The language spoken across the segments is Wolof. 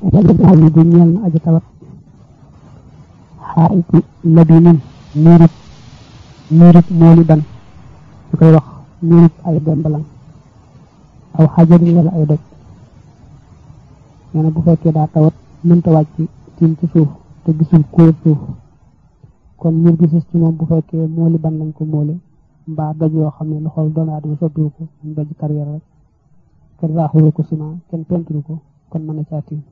aji bu ñeel na aji tawat xaayiti labinin miirut miirut mooli ban ñu koy wax miirut ay dembalan aw xajarin wala ay doj nee na bu fekkee daa tawat mënta wàcc tiim ci suuf te gisul kóor suuf kon miir gi sis ci moom bu fekkee mooli ban lañ ko moole mbaa doj yoo xam ne loxol doomu aadama soppiwu ko ñu doj carrière rek kenn raaxulu ko ciment kenn penturu ko kon mën a caa tiim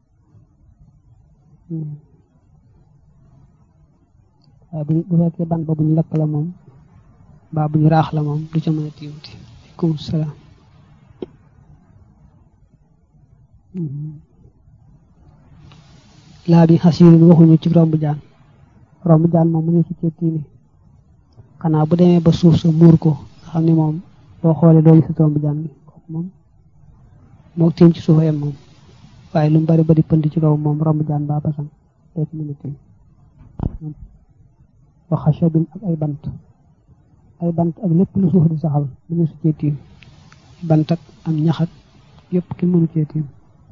waaye bu bu fekkee ban ba bu ñu lakk la moom mbaa bu ñu raax la moom du ca mën a tiimati aleykum salaam laa bi xasirin waxuñu ci romb jaan romb jaan moom mu ñu ci cee tiimi xanaa bu demee ba suuf sa muur ko nga xam ne moom boo xoolee doo gis romb jaan bi kooku moom moo tiim ci suufa yem moom waaye lu mu bari bari pënd ci kaw moom romb jaan baa basan doo ci mën a tiim wa xashabin ak ay bant ay bant ak lépp lu suuf di saxal mu ñu su cee tiim bant ak am ñax ak yëpp ki mënu cee tiim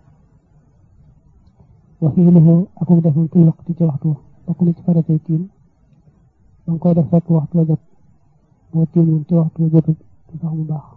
wa fiiluhu akuk defam fil waqti ci waxtu wa bokk na ci faratay tiim ba nga koy def fekk waxtu wa jot boo tiimoon ci waxtu wa jotut du tax mu baax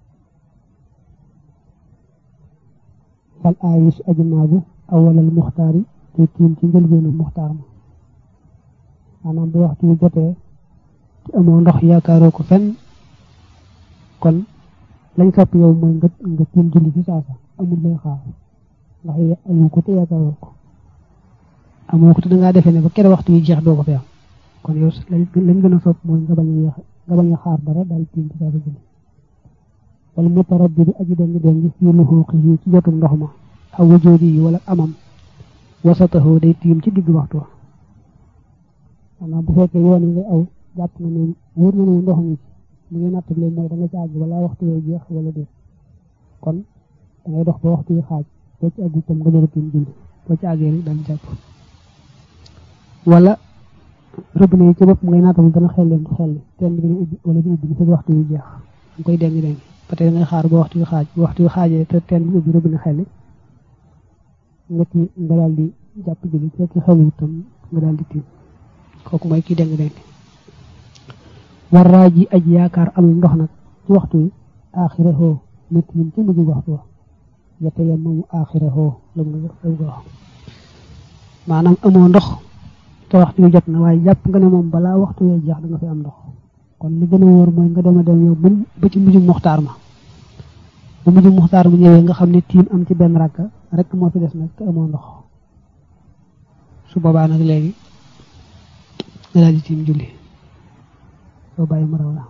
fal aayis aji naagu awalal muxtaari te tiim ci njëlbeenu muxtaar ma maanaam bu waxtu wu jotee te amoo ndox yaakaaroo ko fenn kon lañ sopp yow mooy nga nga tiim julli ci saasa amul lay xaar ndax amoo ko te yaakaaroo ko amoo ko te dangaa defee ne ba kere waxtu yi jeex doo ko fi am kon yow lañ gën a sopp mooy nga bañ a yeex nga bañ a xaar dara daal tiim ci saasa julli wala mutarabbi bi aji dengi dengi fii lu xuuqi yi ci jotum ndox ma aw wajoodi yi wala amam wasataxoo day tiim ci digg waxtu wa maanaam bu fekkee yoon yi ngay aw jàpp na ne wóor na ne ndox mi li ngay nattable mooy da nga ci àgg wala waxtu yooyu jeex wala déet kon da ngay dox ba waxtu yi xaaj boo ci àgg itam nga jël tiim julli boo ci àggee rek daal jàpp wala robinet yi ci bopp ngay naatable dana xel leen xel teen bi dina ubbi wala di ubbi li waxtu yu jeex nga koy dengi dengi ba tey da ngay xaar ba waxtu yu xaaj ba waxtu yu xaajee te teen bi ubbi robinet xel nga ti nga daal di jàpp julli fekk xelu itam nga daal di tiim kooku mooy kii deng deng war raa ji aj yaakaar amul ndox nag ci waxtu wi aaxirahoo na tiim ci mujj waxtu wa yette yam moomu aaxirahoo la mu ko wax maanaam amoo ndox te waxtu wi jot na waaye jàpp nga ne moom balaa waxtu wee jeex da nga fi am ndox kon li gën a wóor mooy nga dem a dem yow ba ci mujj muxtaar ma bu mujj muxtaar ma ñëwee nga xam ne tiim am ci benn rakka rek moo fi des nag te amoo ndox su boobaa nag léegi nga daal di tiim julli soo bàyyi mu raw la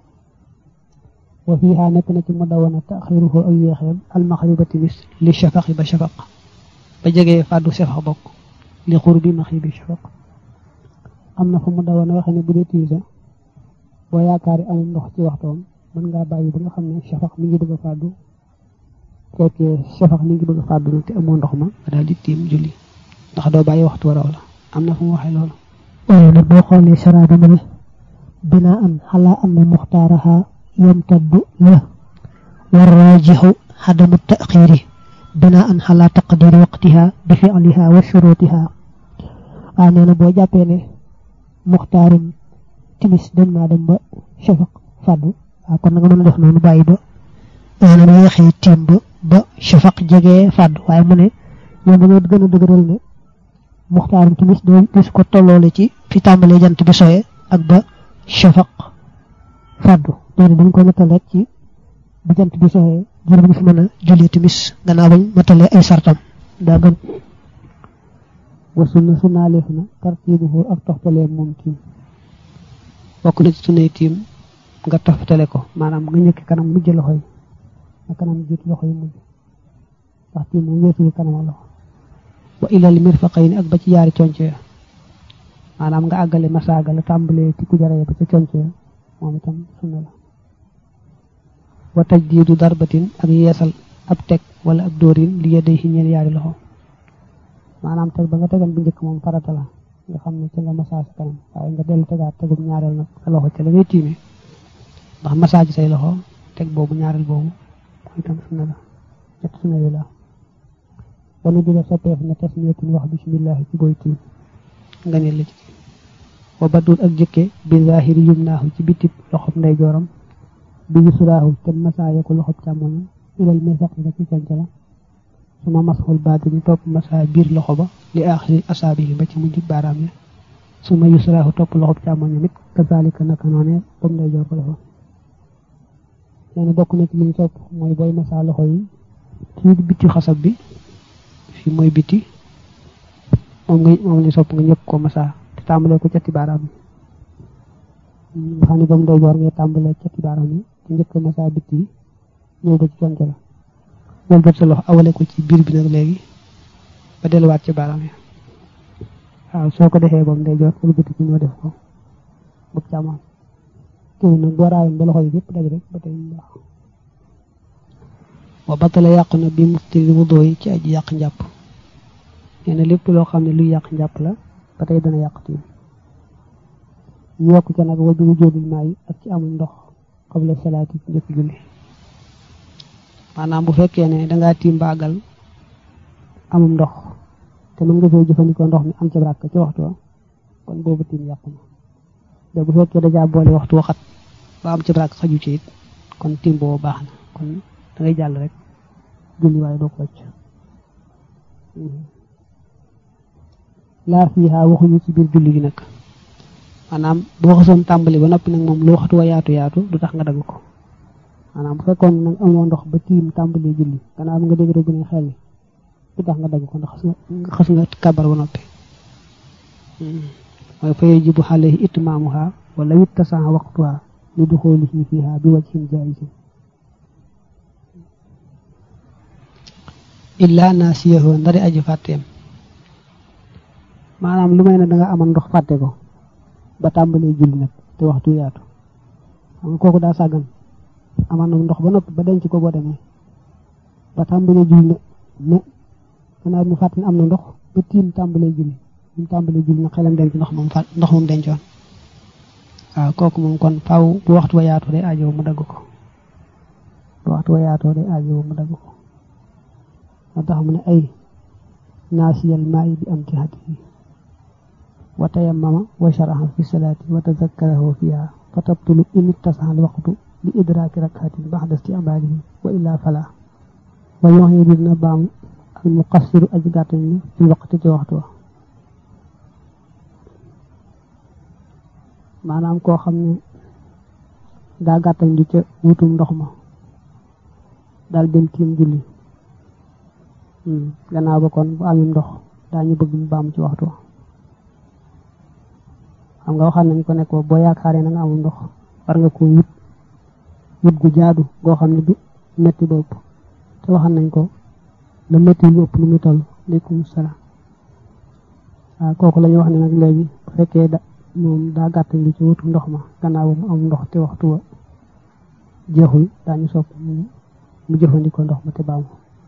wa fiiha nekk na ci mu dawana taxiruhu ak yéexeem almaxriba timis li shafaqi ba shafaq ba jegee fàddu shafaq bokk li xur bi maxi shafaq am na fu mu dawana waxe ne bu dee tiisa boo yaakaari amul ndox ci waxtoom mën ngaa bàyyi ba nga xam ne shafaq mi ngi bëgg a fàddu fekkee shafaq mi ngi bëgg a fàddu nag te amoo ndox ma nga daal di tiim julli ndax doo bàyyi waxtu wa raw la am na fu mu waxee loolu waaye nag boo xoolee saraada ma ne binaa an xalaa anna muxtaaraha yamtaddu la warraajixu xadamu taxiiri binaa an xalaa taqdiri waqtiha bi fi'liha wa shurutiha waaye nee na boo jàppee ne muxtaarum timis dem naa dem ba shafaq fàddu waaw kon nga mën a def noonu bàyyi ba maanaam yeexee tiim ba ba shafaq jegee fàddu waaye mu ne ñoom dañoo gën a dëgëral ne muxtaarum timis doo gis ko tolloole ci fi tàmbalee jant bi soye ak ba shafaq fàddu loolu dañ ko nattal rek ci bi jant bi soye jur bi fi mën a julli timis gannaaw bañ matalee ay sartam daa gën wa sunna sunnaaleef na tartiibuhu ak toxtalee moom tiim bokk na ci sunnay tiim nga toftale ko maanaam nga ñëkk kanam mujj loxo yi nga kanam jiit loxo yi mujj ndax tiim moom weesuwu kanam loxo wa ilal mirfaqayni ak ba ci yaari conco ya maanaam nga àggale masaaga la tàmbalee ci ku jaree ba ca conco ya moom itam sunna la wa tajdiidu darbatin ak yeesal ab teg wala ab dóorin li yedday ci ñeen yaari loxo maanaam teg ba nga tegal bu njëkk moom farata la nga xam ne ci nga masaa sa kanam waaye nga dellu tegaat tegum ñaareel nag sa loxo ca la ngay tiime ndax masaa ci say loxo teg boobu ñaareel boobu mooy itam sunna la ñett sunna yi la wanu di la soppeef na tasmiyatin wax bismillahi ci boy tiim nga ne la ci wa badul ak jëkke bi zahiri yumnaahu ci bitib loxob nday jooram bi yusuraahu te masaaya ko loxob càmmoñam ilal mirfaq nga ci conca la suma masxul baatini topp masaa biir loxo ba li aaxiri asaabi yi ba ci mujj baaraam ya suma yusraahu topp loxob càmmoñam it kazalika naka noone bam nday joor ko defoon nee na bokk na ci li ñu sopp mooy booy masaa loxo yi ci biti xasab bi fi mooy biti moom nga moom li sopp nga ñëpp ko masaa te tàmbalee ko cati baaraam yi nga xam ne bam nday joor ngay tàmbalee cati baaraam yi te njëkk masaa biti yi ñëw ba ci conca la wal bët sa loxo awale ko ci biir bi nag léegi ba delluwaat ci baaraam yi waaw soo ko defee boobu day jot wal bëti ci ñoo def ko bëgg càmmoon kii nag boo raayoon ba loxo yi yëpp daj rek ba tey ñu baax wa batala yàqu na bi muftiri wudoo yi ci aji yàq njàpp nee na lépp loo xam ne luy yàq njàpp la ba tey dana yàq tiim ñu yokk ca nag wa bi wujoodil maa yi ak ci amul ndox xabla salaati ci njëkk julli maanaam bu fekkee ne dangaa tiim baagal amum ndox te mën nga fee jëfandikoo ndox mi am ci ràkk ci waxtu wa kon boobu tiim yàqu na te bu fekkee dajaa boole waxtu waxat ba am ci ràkk xaju ci it kon tiim boobu baax na kon da ngay jàll rek julli waaye doo ko wàcc laa fiihaa waxuñu ci biir julli gi nag maanaam boo xasoon tàmbali ba noppi nag moom lu waxtu wa yaatu yaatu du tax nga dagg ko maanaam bu fekkoon nag amoo ndox ba tiim tàmbali julli gannaaw bi nga dégg rek bu ne xel du tax nga dagg ko ndax xas nga kabar ba noppi mooy fa yajibu alayhi itmaamuha wala wittasaa waqtuha li duxoolihi fiha bi wajhin jaisin illa naasiyahu ndari aji fàtteem maanaam lu may ne da nga amoon ndox fàtte ko ba tàmbalee julli nag te waxtu yaatu xam nga kooku daa sàggan amaan na ndox ba noppi ba denc ko boo demee ba tàmbalee julli ne ne gannaaw mu fàttali am na ndox ba tiim tàmbalee julli mu tàmbalee julli nag xelam dem ci ndox moom fàtt ndox moom dencoon waaw kooku moom kon faaw bu waxtu wa yaatoo day aajow mu dagg ko bu waxtu wa yaatoo day aajow mu dagg ko moo tax mu ne ay naasiyal maayi bi am ci hadihi wa tayammama wa sharaha fi salaati wa tazakkarahu fiha fa tabtulu in ittasaha al waqtu li idraaki rakkatin baxda isti'maalihi wa illaa fala wa yu'iidu dina baamu al muqassiru aji gàttañ ni fi waqti ci waxtu wa maanaam koo xam ne daa gàttañ di ca wutum ndox ma daal dem tiim julli gannaaw ba kon bu amee ndox daañu bëgg mu baamu ci waxtu wa xam nga waxal nañ ko nekk boo yaakaaree na nga amul ndox war nga ko wut wut gu jaadu goo xam ne du metti ba ëpp te waxal nañ ko la metti lu ëpp lu muy toll aleykum salaam waaw kooku la ñuy wax ne nag léegi bu fekkee da moom daa gàttañ li ci wutu ndox ma gannaaw ba mu am ndox te waxtu wa jeexul daañu sopp mu jëfandikoo ndox ma te baamu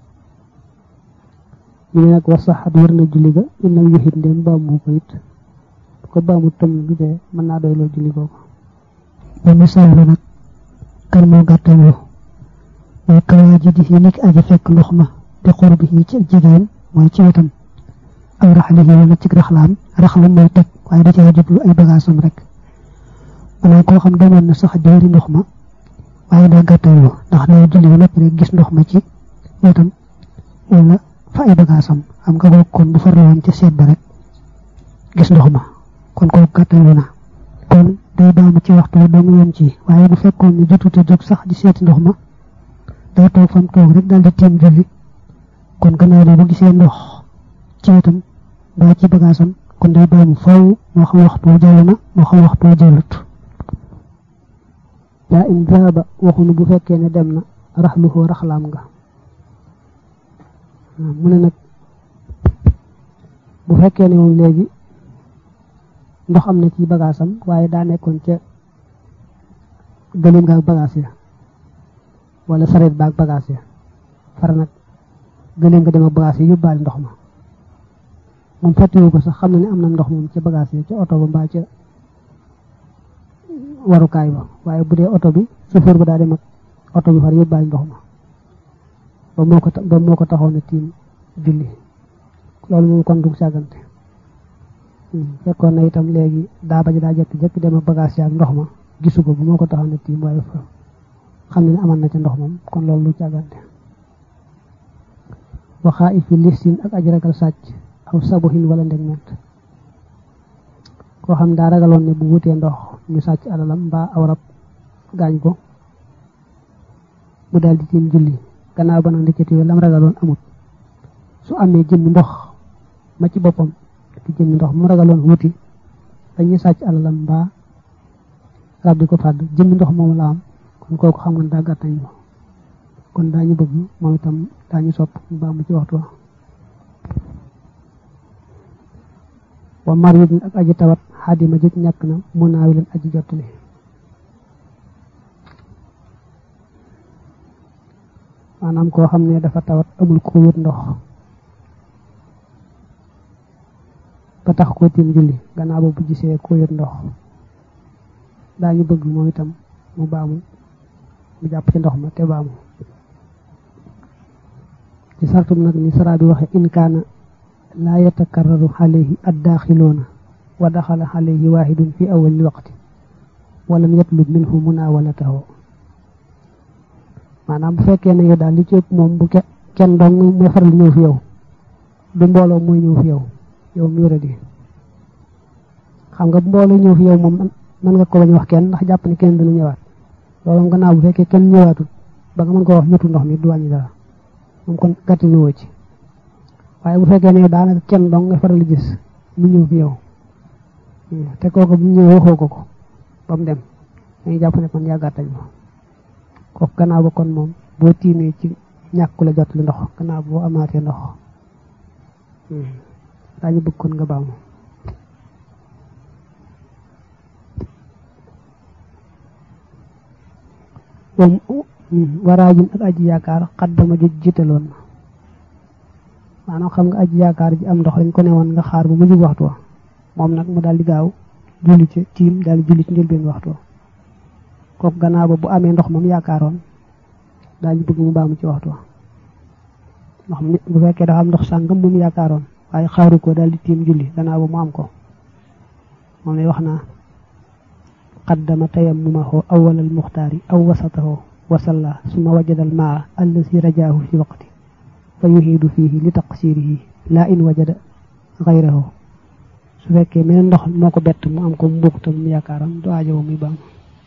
ñu ne nag wax saxat war na julli ga innam yoxit ndem baamu ko it bu ko baamu tam bi dee mën naa doy loo julli googu ba misaal la nag kan moo gàttañoo mooy kawaa ji di yi nekk aji fekk ndox ma te xur bi yi ci jigéen mooy ci wetam aw raxli yi wala ci raxlaam raxlam mooy teg waaye da caa jublu ay bagaasam rek maanaam koo xam demoon na sax diwri ndox ma waaye daa gàttañoo ndax day julli ba noppi rek gis ndox ma ci wetam wala fa ay bagaasam xam nga ko kon bu farlu woon ca seet ba rek gis ndox ma kon kooku gàttañu na kon day baamu ci waxtu doo mu yem ci waaye bu fekkoon ne jotut a jóg sax di seeti ndox ma day toog fam toog rek daal di tiim julli kon gannaaw bi bu gisee ndox ci wetam mbaa ci bagaasam kon day baamu faw moo xam waxtu jàll na moo xam waxtu jàllut daa in zaaba waxunu bu fekkee ne dem na raxluhoo raxlaam nga mu ne nag bu fekkee ne moom léegi ndox am na ci bagaasam waaye daa nekkoon ca gëléem nga ak bagaas ya wala sareet ba ak bagaas ya far nag gëléem nga dem ak bagaas ya yóbbaale ndox ma moom fàttewu ko sax xam na ne am na ndox moom ca bagaas ya ca oto ba mbaa ca warukaay ba waaye bu dee oto bi chauffeur ba daa dem ak oto bi far yóbbaale ndox ma ba moo ko ba moo ko taxoon a tiim julli loolu moom kon dug sàggante fekkoon na itam léegi daa bañ daa jekk-jekk dem ak bagage yaag ndox ma gisu ko bu moo ko taxaw ne tiim waaye fa xam ne aman na ca ndox moom kon loolu lu càggante waxaa ifi listin ak aji ragal sàcc aw sabuhin wala ndeg ment koo xam daa ragaloon ne bu wutee ndox ñu sàcc alalam mbaa aw rab gaañ ko mu daal di tiim julli gannaaw ba nag ndekete lam ragaloon amut su amee jëmmi ndox ma ci boppam di jëmmi ndox mu ragaloon wuti dañuy sàcc alalam mbaa rab di ko fàdd jëmmi ndox moomu la am kon kooku xam nga daa gàttañ ko kon daañu bëgg moom itam daañu sopp mu baa mu ci waxtu wa wa maridin ak aji tawat xaadima jëj ñàkk na mu naawi leen aji jottali maanaam koo xam ne dafa tawat amul ko wét ndox ba tax koo tiim julli gannaaw ba bu gisee ko wét ndox daañu bëgg moom itam mu baamu mu jàpp ci ndox ma te baamu ci sartum nag ni sara bi waxe in kaana laa yatakarraru alayhi addaaxiloona wa daxala alayhi waahidun fi awali waqti walam yatlub minhu munawalatahu maanaam bu fekkee ne yow daal li ci ëpp moom bu kenn dong mooy faral ñëw fi yow du mbooloo mooy ñëw fi yow yow mi wéra di xam nga bu mbooloo ñëw fi yow moom mën nga ko bañ wax kenn ndax jàpp ne kenn dana ñëwaat loolu gannaaw bu fekkee kenn ñëwaatul ba nga mën ko wax ñëtu ndox mi du wàññi dara moom kon gàtti ñëwoo ci waaye bu fekkee ne daanaka kenn dong nga faral gis mu ñëw fi yow te kooku bu ñëwee waxoo ko ko ba mu dem dañuy jàpp ne kon yaa gàttañ ma kooku gannaaw ba kon moom boo tiimee ci ñàkku la jot li ndox gannaaw boo amaatee ndox daañu bëgg kon nga baamu moom waraajin ak aji yaakaar xaddama ji jiitaloon na maanaam xam nga aji yaakaar ji am ndox dañ ko ne woon nga xaar bu mujj waxtu wa moom nag mu daal di gaaw julli ci tiim daal di julli ci njëlbeen waxtu wa kooku gannaaw ba bu amee ndox moom yaakaaroon daañu bëgg mu baamu ci waxtu wa ndox mi bu fekkee dafa am ndox sàngam moom yaakaaroon waaye xaaru ko daal di tiim julli gannaaw ba mu am ko moom lay wax naa qaddama tayammumahu awwal al muxtaari aw wasatahu wa salla summa wajada al maa allazi rajaahu fi waqti fa yuhiidu fiihi li taqsirihi laa in wajada gayrahu su fekkee meneen ndox moo ko bett mu am ko mu bokk tam mu yaakaaram du aajowo muy baam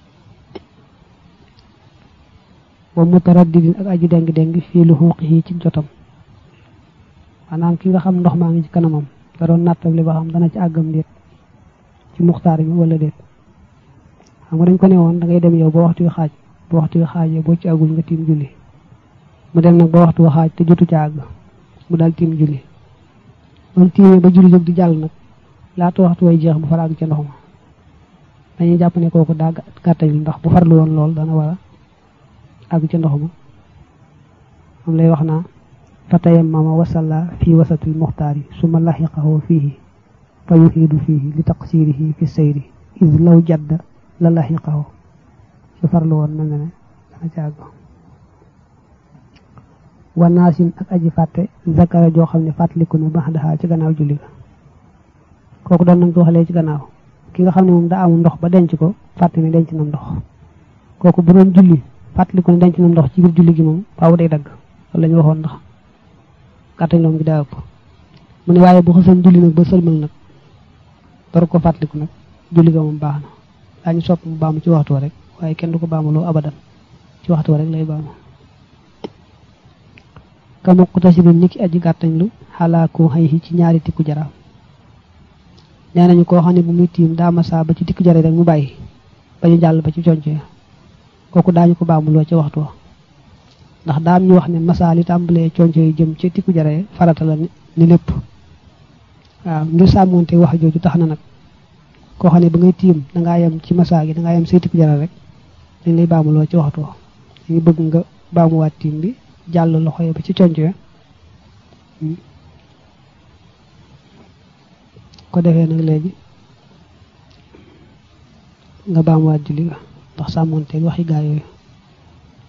wa mutaraddidin ak aji deng deng fii lu xuuqihi ci jotam maanaam ki nga xam ndox maa ngi ci kanamam da doon nattable ba xam dana ci àggam déet ci muxtaar bi wala déet xam nga dañ ko ne woon da ngay dem yow ba waxtu wi xaaj ba waxtu wi xaajee boo ci àggul nga tiim julli mu dem nag ba waxtu wi xaaj te jotu ca àgg mu daal tiim julli moom tiimee ba julli jóg di jàll nag laata waxtu way jeex bu far àgg ca ndox ma dañuy jàpp ne kooku daa gàttañ ndax bu farlu woon lool dana war a àgg ca ndox ma moom lay wax naa fa tayammama wasalla fi wasatil muxtaari suma laxiqahu fiihi fa yuxiidu fiihi li taqsirihi fi sayri is law jadda la laxiqahu su farlu woon mel na ne dana ca àgg wanaasin ak aji fàtte zakara joo xam ne fàttaliku na bax daxaa ci gannaaw julli ga kooku doon nañ ko waxalee ci gannaaw ki nga xam ne moom daa amul ndox ba denc ko fàtte ne denc na ndox kooku bu doon julli fàttaliku ne denc na ndox ci biir julli gi moom faaw day dagg loolu la ñu waxoon ndax gàttañ loom gi daa ëpp mu ne waaye bu xasan julli nag ba sëlmal nag door ko fàttaliku nag julli ga moom baax na daañu sopp mu baamu ci waxtu wa rek waaye kenn du ko baamuloo abadan ci waxtu wa rek lay baamu kama kutasibin niki aji gàttañ lu xalaa ko xëy ci ñaari tikku jaraam nee nañu koo xam ne bu muy tiim daa masaa ba ci tikku jara rek mu bàyyi ba ñu jàll ba ci conco kooku daañu ko baamuloo ca waxtu wa ndax daam ñu wax ne masaa li tàmbalee conco yi jëm ci tikku jara farata la ni lépp waaw ngir sàmmoonte wax jooju tax na nag koo xam ne ba ngay tiim dangaa yem ci masaa gi dangaa yem say tikku jara rek dañ lay baamuloo ci waxtu wa dañuy bëgg nga baamuwaat tiim bi jàll loxo yi ba ci conco ya ko defee nag léegi nga baamuwaat julli ga ndax sàmmoonteeg waxi gaa yooyu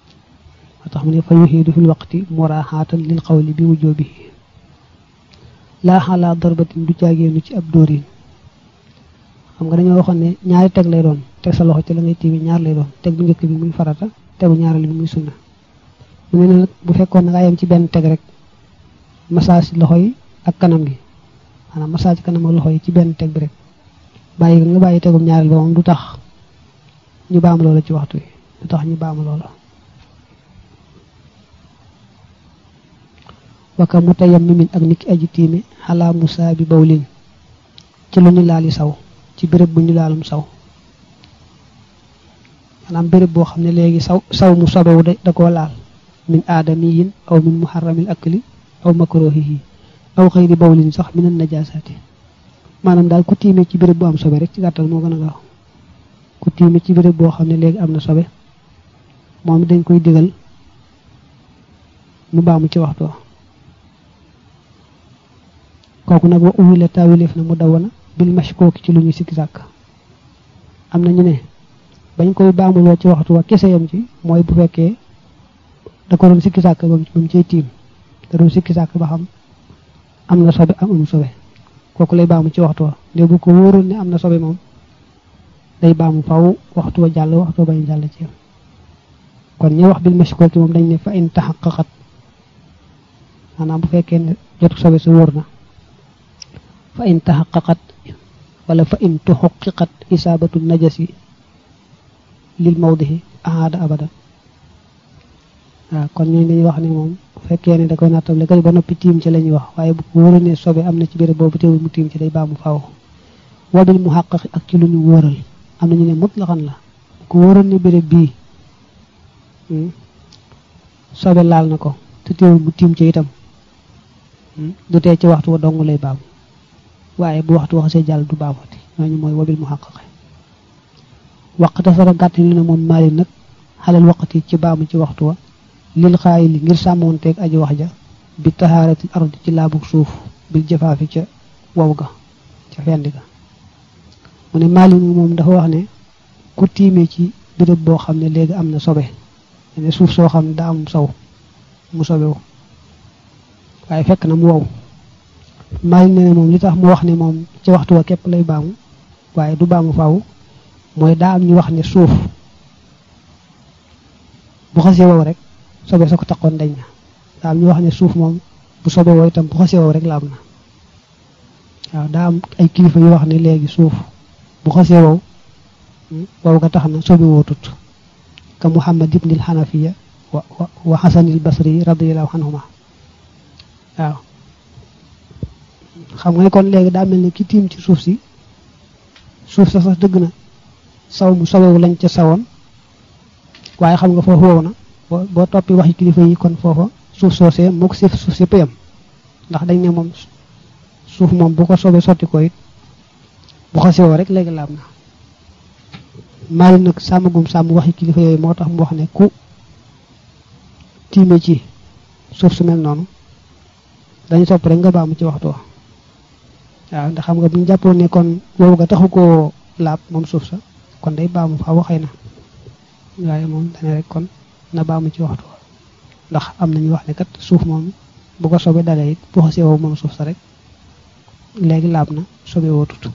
moo tax mu ne fa yuxiidu fil waqti muraaxaatan lil qawli bi wujoobi laa xalaa darbatin du jaageenu ci ab dóorin xam nga dañoo waxoon ne ñaari teg lay doon teg sa loxo ci la ngay tiimi ñaar lay doon teg bu njëkk bi muy farata tegu ñaareel bi muy sunna mu ne nag bu fekkoon na ngaa yem ci benn teg rek massage loxo yi ak kanam gi maanaam massage kanam ak loxo yi ci benn teg bi rek bàyyi nga bàyyi tegum ñaareel ba moom du tax ñu baam loola ci waxtu wi du tax ñu baam loola waka mu tayam mimin ak niki aji tiimi xalaa musaa bi bawlin ci lu ñu laali saw ci béréb bu ñu laalum saw maanaam béréb boo xam ne léegi saw saw mu sobewu da koo laal min aadamiyin aw min muharramil akli aw makruhihi aw xëyri bawlin sax minan najasaati maanaam daal ku tiime ci béréb bu am sobe rek ci gàttal moo gën a gaaw ku tiime ci béréb boo xam ne léegi am na sobe moom dañ koy digal mu baamu ci waxtu kooku nag wa uwile taawileef na mu dawana bil mashkooki ci lu ñu sikki sàkk am na ñu ne bañ koy baamuloo ci waxtu wa kese yam ci mooy bu fekkee da ko doon sikki sàkk ba mu cay tiim da doon sikki sàkk ba xam am na sobe am am sobe kooku lay baamu ci waxtu wa nde bu ko wóoroon ne am na sobe moom day baamu faw waxtu wa jàll waxtu wa bañ jàll ci yam kon ñi wax bil mashkooki moom dañ ne fa in taxaqaqat maanaam bu fekkee ne jotu sobe sa wóor na fa in taxaqaqat wala fa in tuxaqiqat isaabatu najasi lil mawdihi aada abadan waaw kon ñooñu dañuy wax ne moom bu fekkee ne da koy nattable kay ba noppi tiim ci la ñuy wax waaye bu ko wóoree ne sobe am na ci béréb boobu teewul mu tiim ci day baamu faaw wabil mu xàqaqi ak ci lu ñu wóoral am na ñu ne mutlaxan la bu ko wóoral ne béréb bii sobe laal na ko te teewul mu tiim ci itam du tee ci waxtu wa dong lay baamu waaye bu waxtu waxasee jàll du baamati ñooñu mooy wabil mu xàqaqi waqta sara gàtt li ne moom maali nag xalal waqti ci baamu ci waxtu wa lil xaayi li ngir sàmmoonteeg aji wax ja bi tahaaratil ardi ci laabug suuf bil jafaafi ca wow ga ca fendi ga mu ne maali moom dafa wax ne ku tiimee ci béréb boo xam ne léegi am na sobe ne suuf soo xam ne daa am saw mu sobewu waaye fekk na mu wow maali ne ne moom li tax mu wax ne moom ci waxtu wa képp lay baamu waaye du baamu faaw mooy daa am ñu wax ne suuf bu xasee wow rek sobe sa ko taxoon dañ na daa am ñu wax ne suuf moom bu sobe wow itam bu xasee wow rek laab na waaw daa am ay kilifa yu wax ne léegi suuf bu xasee wow wow ga tax na sobe wootut ka muhammad ibnil xanafiya wa wa xasanil basri radiallahu anhuma waaw xam nga ne kon léegi daa mel ne ki tiim ci suuf si suuf sa sax dëgg na saw mu sobewu lañ ca sawoon waaye xam nga foofu wow na boo boo toppi waxi kilifa yi kon foofa suuf soosee moo ko si suuf si pëyam ndax dañ ne moom suuf moom bu ko soobee sotti ko it bu xasee woo rek léegi laab na maali nag sàmmagum sàmm waxi kilifa yooyu moo tax mu wax ne ku tiime ci suuf su mel noonu dañu sopp rek nga baamu ci waxtu wa waaw ndax xam nga bu ñu jàppoon ne kon wow nga taxu koo laab moom suuf sa kon day baamu faaw xëy na waaye moom dane rek kon na baamu ci waxtu wa ndax am nañu wax ne kat suuf moom bu ko sobe dalee it bu xasee wow moom suuf sa rek léegi laab na sobe wootut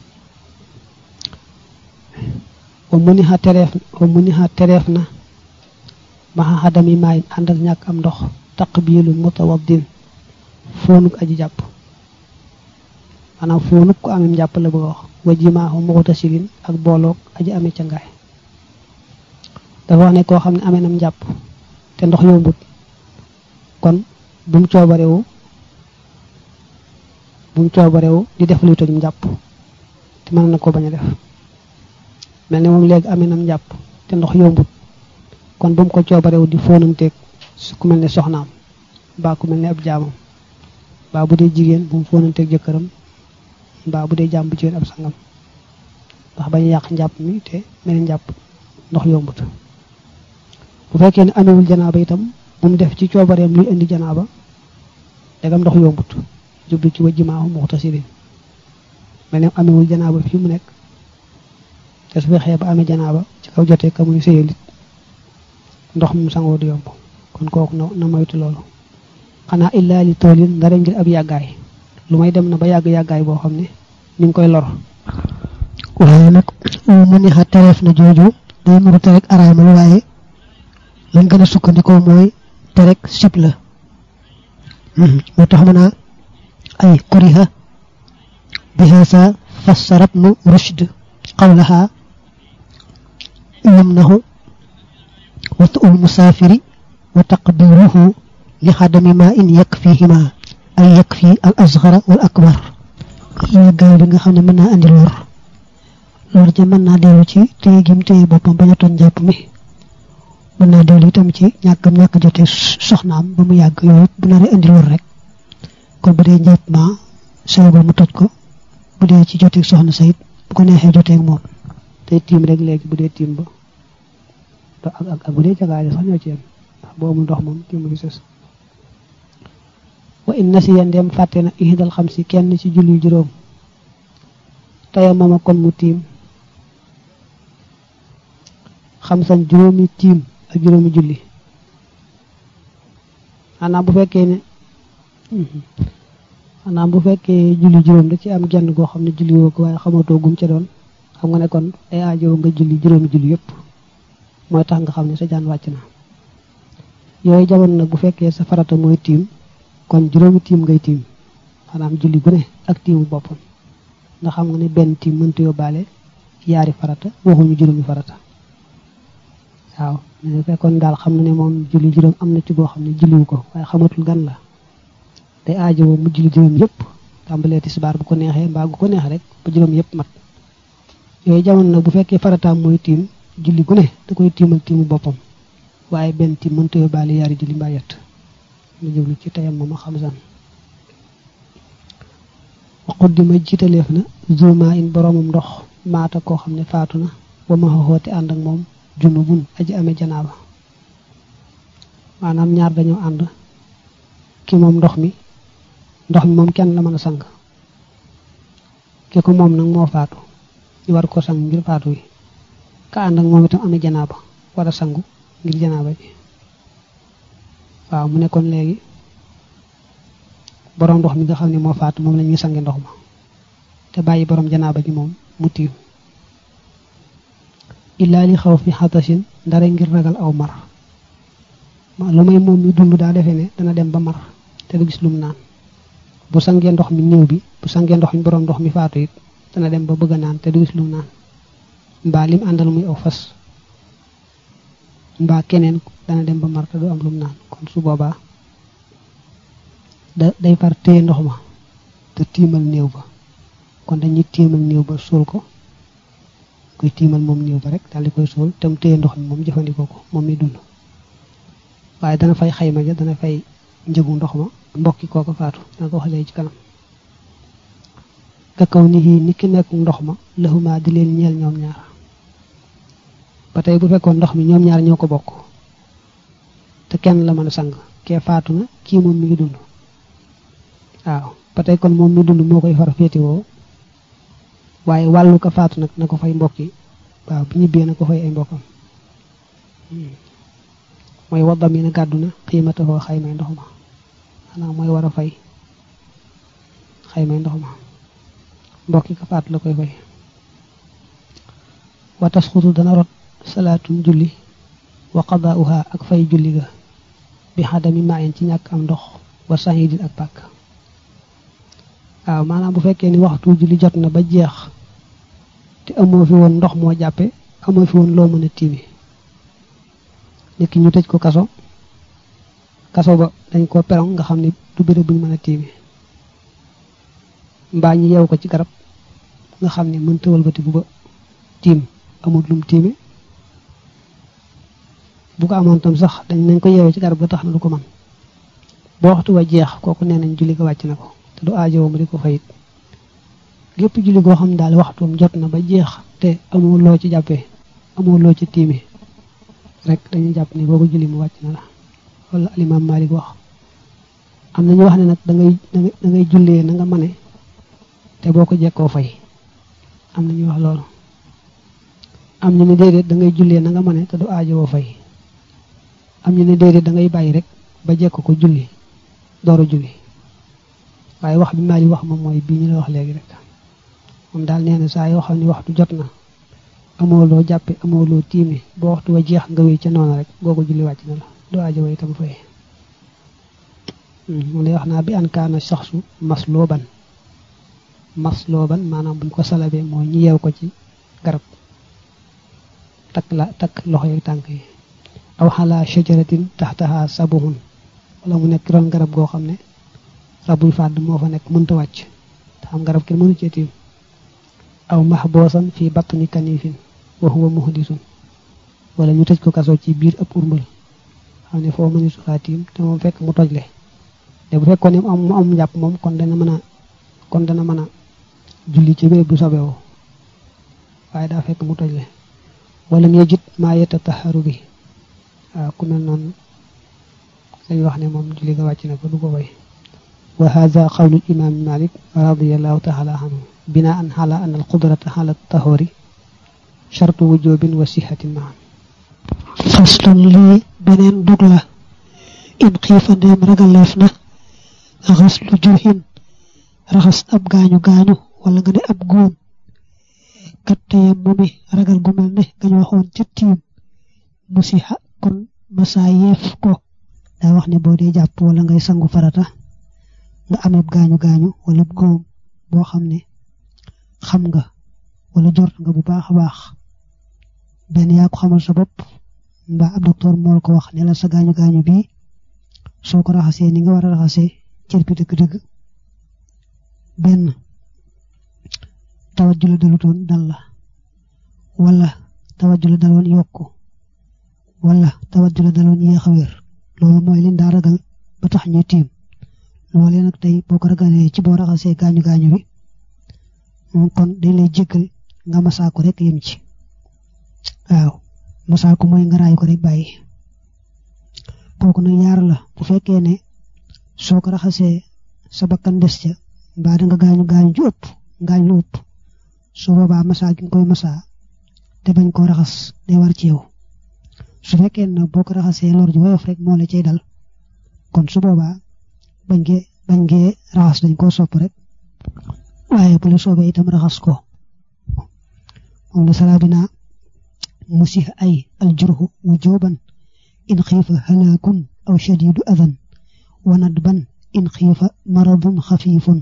wa mu ni xa tereef wa mu ni xa tereef na maxa xadami maay ànd ak ñàkk am ndox taqbilu mutawaddin foonuk aji jàpp maanaam foonuk ko amee njàpp la bëgg a wax wa jimaaxu muxtasilin ak booloog aji amee ca ngaay dafa wax ne koo xam ne amee nam njàpp te ndox yombut kon bu mu coobarewu bu mu coobarewu di def luy toj njàpp te mën na ko bañ a def mel ne moom léegi amee nam njàpp te ndox yombut kon bu mu ko coobarewu di fóonanteeg su ku mel ne soxnaam mbaa ku mel ne ab jaamam mbaa bu dee jigéen bu mu fóonanteeg jëkkëram mbaa bu dee jaam bu jigéen ab sangam ndax bañ yàq njàpp mi te mel ne njàpp ndox yombut bu fekkee ne amewul janaaba itam bu mu def ci coobareem luy indi janaaba dagam ndox yombut jublu ci wajjimaahu muxtasirin mel ne amewul janaaba fii mu nekk te su fexee ba amee janaaba ci kaw jotee ka muy sëyalit ndox mu sangoo du yomb kon kooku na na moytu loolu xanaa illaa li toolin ndara ngir ab yàggaay lu may dem na ba yàgg yàggaay boo xam ne mi ngi koy lor waaye nag mu ni xa tereef na jooju day muru terek araamal waaye lañ gën a sukkandikoo mooy terek sib la moo tax mën a ay kuriha bihaasa fassarat nu rushd qawlaha yumnahu watu ul musaafiri wa taqdiruhu li xadami ma in yakfihima ay yakfi al asgara wal akbar yàggaay bi nga xam ne mën naa andi lor lor ja mën naa dellu ci téye gim téye boppam bañ a toon jàpp mi mën naa dellu itam ci ñàkkam ñàkk jote soxnaam ba mu yàgg yooyu bu naree andi lor rek kon bu dee njàpp ma sooy ba mu toj ko bu dee ci joteeg soxna sayit bu ko neexee joteeg moom tey tiim rek léegi bu dee tiim ba ak ak ak bu dee jagaale sax ñoo ci yem ndax boo amul ndox moom tiim gi sës wa in nasiya ndem fàtte na ihdal xam si kenn ci julli juróom taya mama kon mu tiim xam san juróomi tiim ak juróomi julli xanaa bu fekkee ne xanaa bu fekkee julli juróom da ci am genn goo xam ne julli woo ko waaye xamatoo gum ca doon xam nga ne kon ay aajo nga julli juróomi julli yëpp mooy tax nga xam ne sa jaan wàcc na yooyu jamono nag bu fekkee sa farata mooy tiim kon juróomi tiim ngay tiim maanaam julli gu ne ak tiimu boppam nga xam nga ne benn tiim mënta yóbbaale yaari farata waxuñu juróomi farata waaw ne fekkoon daal xam na ne moom julli juróom am na ci boo xam ne julliwu ko waaye xamatul gan la day aajowoo mu julli juróom yëpp tàmbalee tisbaar bu ko neexee mbaa gu ko neex rek ba juróom yëpp mat yooyu jamono nag bu fekkee farataam mooy tiim julli gu ne da koy tiimal tiimu boppam waaye benn tiim mënta yóbbaale yaari julli mbaa yett lu jublu ci tayam moom a xam san waxut di ma jiitaleef na zuma in boromum ndox maata koo xam ne faatu na ba ma xoote ànd ak moom junubun aji amee janaaba maanaam ñaar dañoo ànd ki moom ndox mi ndox mi moom kenn la mën a sang ki ko moom nag moo faatu ñu war ko sang ngir faatu wi ka ànd ak moom itam amee janaaba war a sangu ngir janaaba ji waaw mu nekkoon léegi borom ndox mi nga xam ne moo faatu moom la ñuy sange ndox ma te bàyyi borom janaaba ji moom mu tiim illaa li xaw fi xatasin ndare ngir ragal aw mar lu may moom mi dund daa defee ne dana dem ba mar te du gis lum naan bu sangee ndox mi néew bi bu sangee ndox mi borom ndox mi faatu it dana dem ba bëgg a naan te du gis lum naan mbaa lim àndal muy aw fas mbaa keneen dana dem ba mar te du am lum naan kon su boobaa da day far téye ndox ma te tiimal néew ba kon dañuy tiimal néew ba suul ko koy tiimal moom néew ba rek daal di koy suul te mu téye ndox mi moom jëfandikoo ko moom mi dund waaye dana fay xayma ja dana fay njëgu ndox ma mbokki kooko faatu dana ko waxalee ci kanam kakaw ni yi ni ki nekk ndox ma laxuma di leen ñeel ñoom ñaar ba tey bu fekkoon ndox mi ñoom ñaar ñoo ko bokk te kenn la mën a sang kee faatu na kii moom mi ngi dund waaw ba tey kon moom mi dund moo koy far féetewoo waaye wàllu ko faatu nag na ko fay mbokki waaw bu ñibbee na ko fay ay mbokkam mooy waddam yi na gàddu na xiimata foo xaymay ndox ma xanaa mooy war a fay xaymay ndox ma mbokki ko faatu la koy fay wa tasxutu dana rot salaatun julli wa qadaauha ak fay julli ga bi xadami maayin ci ñàkk am ndox wa sahidin ak pàkk waaw maanaam bu fekkee ni waxtu julli jot na ba jeex te amoo fi woon ndox moo jàppe amoo fi woon loo mën a tiimi nit ki ñu tëj ko kaso kaso ba dañ ko perong nga xam ne du béréb buñ mën a tiimi mbaa ñi yeew ko ci garab nga xam ne mën tëwal bati bu ba tiim amul lum tiimi bu ko amoon tam sax dañ nañ ko yeewee ci garab ga tax na du ko man boo waxtu wa jeex kooku nee nañ julli ko wàcc na ko te du aajowoo mu di ko fayit gépp julli goo xam ne daal waxtuum jot na ba jeex te amoo loo ci jàppee amoo loo ci tiimi rek dañuy jàpp ne boobu julli mu wàcc na la wala alimaam Malik wax am na ñu wax ne nag da ngay da ngay jullee na nga mane te boo ko jekkoo fay am na ñu wax loolu am ñu ne déedéet da ngay jullee na nga mane te du aajowoo fay am ñu ne déedéet da ngay bàyyi rek ba jekk ko julli door a julli waaye wax bi maali wax moom mooy bii ñu la wax léegi rek moom daal nee na saa yoo xam ne waxtu jot na amoo loo jàppe amoo loo tiime boo waxtu wa jeex nga wéy ca noonu rek googu julli wàcc na la doo aajo way itam fay mu lay wax naa bi an kaana saxsu mas looban mas looban maanaam buñ ko salabee mooy ñu yeew ko ci garab takk la takk loxo yi tànk yi aw xalaa shajaratin taxtaha sabuhun wala mu nekk ron garab goo xam ne rabuy fàdd moo fa nekk mënta wàcc te xam garab kenn mënu cee tiim aw mahboosan fii batni kanifin wa huwa muhdisun wala ñu tëj ko kaso ci biir ab urmbal xam ne foo mëni su faa tiim te moom fekk mu tojle te bu fekkoon ne mu am mu am njàpp moom kon dana mën a kon dana mën a julli ci béréb bu sobewoo waaye daa fekk mu tojle wala ngay jit maa yetta taxaru bi waaw ku mel noonu lañu wax ne moom julli ga wàcc na ko du ko way wa hada qawlu imam malik radiallahu taala anhu binaan ala an al qudrata ala tahori shartu wujubin wa sihatin maan faslun lii beneen dug la in xiifa ndeem ragaleef na raxas lu jurxin raxas ab gaañu gaañu wala nga ne ab góom kat teyem mu mi ragal gu mel ne gañ waxoon ca tiim musiha kon masaa yeef ko daa wax ne boo dee jàpp wala ngay sangu farata nga amee gaañu gaañu wala góom boo xam ne xam nga wala jort nga bu baax a baax benn yaa ko xamal sa bopp mbaa ab docteur moo ko wax ne la sa gaañu gaañu bii soo ko raxasee ni nga war a raxasee cër bi dëgg-dëgg benn tawat ju la dalutoon dal la wala tawat ju la daloon yokku wala tawat ju la daloon yéex a wér loolu mooy leen daa ragal ba tax ñu tiim loolee nag tey boo ko ragalee ci boo raxasee gaañu gaañu bi kon dañ lay jéggal nga masaa ko rek yem ci waaw masaa ko mooy nga raay ko rek bàyyi kooku nag yaar la bu fekkee ne soo ko raxasee sa bakkan des ca mbaa da nga gaañu gaañu ju ëpp gaañ lu ëpp su boobaa masaa gi nga koy masaa te bañ koo raxas day war ci yow su fekkee ne boo ko raxasee lor ji woyof rek moo la cay dal kon su boobaa bañ ngee bañ ngee raxas dañ koo sopp rek waaye bu la soobee itam raxas ko moom la saraa bi naa musih ay aljurhu wujuban in xiifa halaakun aw shadidu adan wa nadban in xiifa maradun xafiifun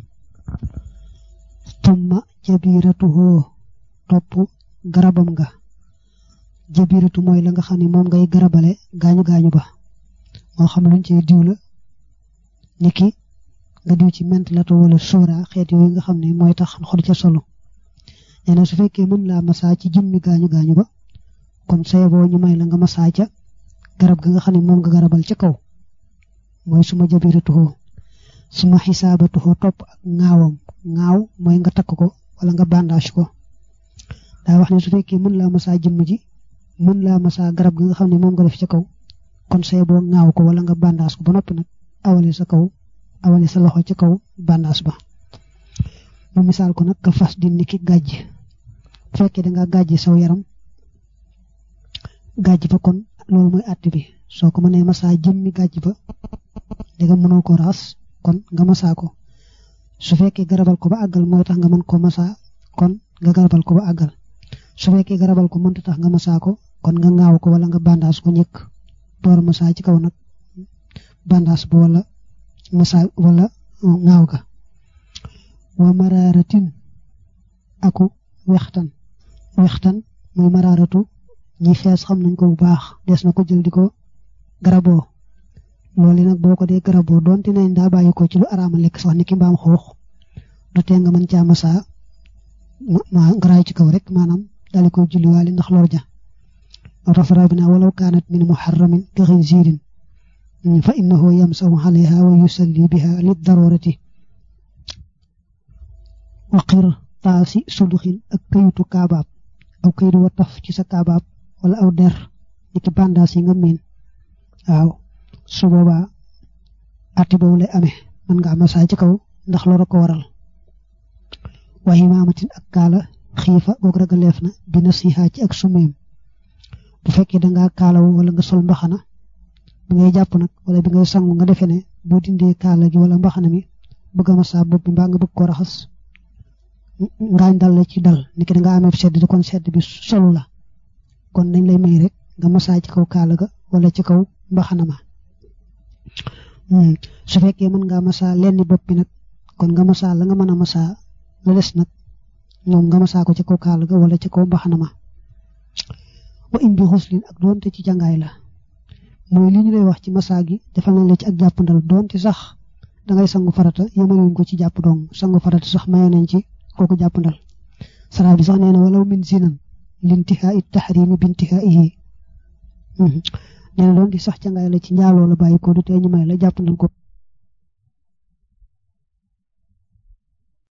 tumma jabiratuhu topp garabam nga jabiratu mooy la nga xam ne moom ngay garabale gaañu gaañu ba moo xam luñ ci diw la niki nga diw ci ment lato wala sóora xeet yooyu nga xam ne mooy tax xol ca solo nee na su fekkee mën laa masaa ci jëmmi gaañu gaañu ba kon sayeboo ñu may la nga masaa ca garab ga nga xam ne moom nga garabal ca kaw mooy suma jabiratuhoo suma xisaabatuhoo topp ak ŋaawam ŋaaw mooy nga takk ko wala nga bandage ko daa wax ne su fekkee mën laa masaa jëmm ji mën laa masaa garab ga nga xam ne moom nga def ca kaw kon sayeboo ŋaaw ko wala nga bandage ko ba noppi nag awale sa kaw awale sa loxo ca kaw bandage ba mu misaal ko nag ka fas di niki gàjj bu fekkee da nga gàjji saw yaram gàjj ba kon loolu mooy àtt bi soo ko mënee masaa jëmmi gàjj ba danga mënoo ko raxas kon nga masaa ko su fekkee garabal ko ba àggal mooy tax nga mën ko masaa kon nga garabal ko ba àggal su fekkee garabal ko mënta tax nga masaa ko kon nga ŋaaw ko wala nga bandaas ko njëkk door masaa ci kaw nag bandaas ba wala masaa wala ŋaaw ga wa maraaratin aku wextan wextan muy maraaratu ñi fees xam nañ ko bu baax des na ko jël di ko garaboo loolu nag boo ko dee garaboo doonte nañ daa bàyyi ko ci lu araama lekk sax ni ki mbaam xuux du tee nga mën caa masaa ma ngaraay ci kaw rek maanaam daal koy julliwaale ndax lor ja rafara bi naa walaw kaanat min muharramin ka xinziirin fa innahu yamsahu alayha wa yusalli biha lid darurati waqir taasi suduxin ak kayitu kaabaab aw kayitu wa taf ci sa kaabaab wala aw der ni ki bandaas yi nga miin waaw su boobaa atti boobu lay amee mën nga masaa ci kaw ndax loolu ko waral waaye imaamatin ak kaala xiifa goog ragaleef na bi nasiha ci ak sumeem bu fekkee dangaa kaalawu wala nga sol mbaxana bi ngay jàpp nag wala bi ngay sangu nga defee ne boo dindee kaala gi wala mbaxana mi bëgg a massa bopp bi mbaa nga bëgg ko raxas ngaañ dal la ci dal ni ki da nga amee sedd di kon sedd bi solu la kon dañ lay may rek nga massa ci kaw kaala ga wala ci kaw mbaxana ma su fekkee mën ngaa massa lenn bopp bi nag kon nga massa la nga mën a massa la des nag ñoom nga massa ko ci kaw kaala ga wala ci kaw mbaxana ma wa in bi xuslin ak doonte ci jàngaay la mooy li ñu lay wax ci massa gi defal nañ la ci ak jàppandal doonte sax dangay sangu farata yemaluñ ko ci jàpp dong sangu farata sax maye nañ ci kooku jàppandal sara bi sax nee na walaw min zinan lintihaa it tahrimi bintihaihi nee na doon di sax ca ngay la ci njaaloo la bàyyi ko du tee ñu may la jàppandal ko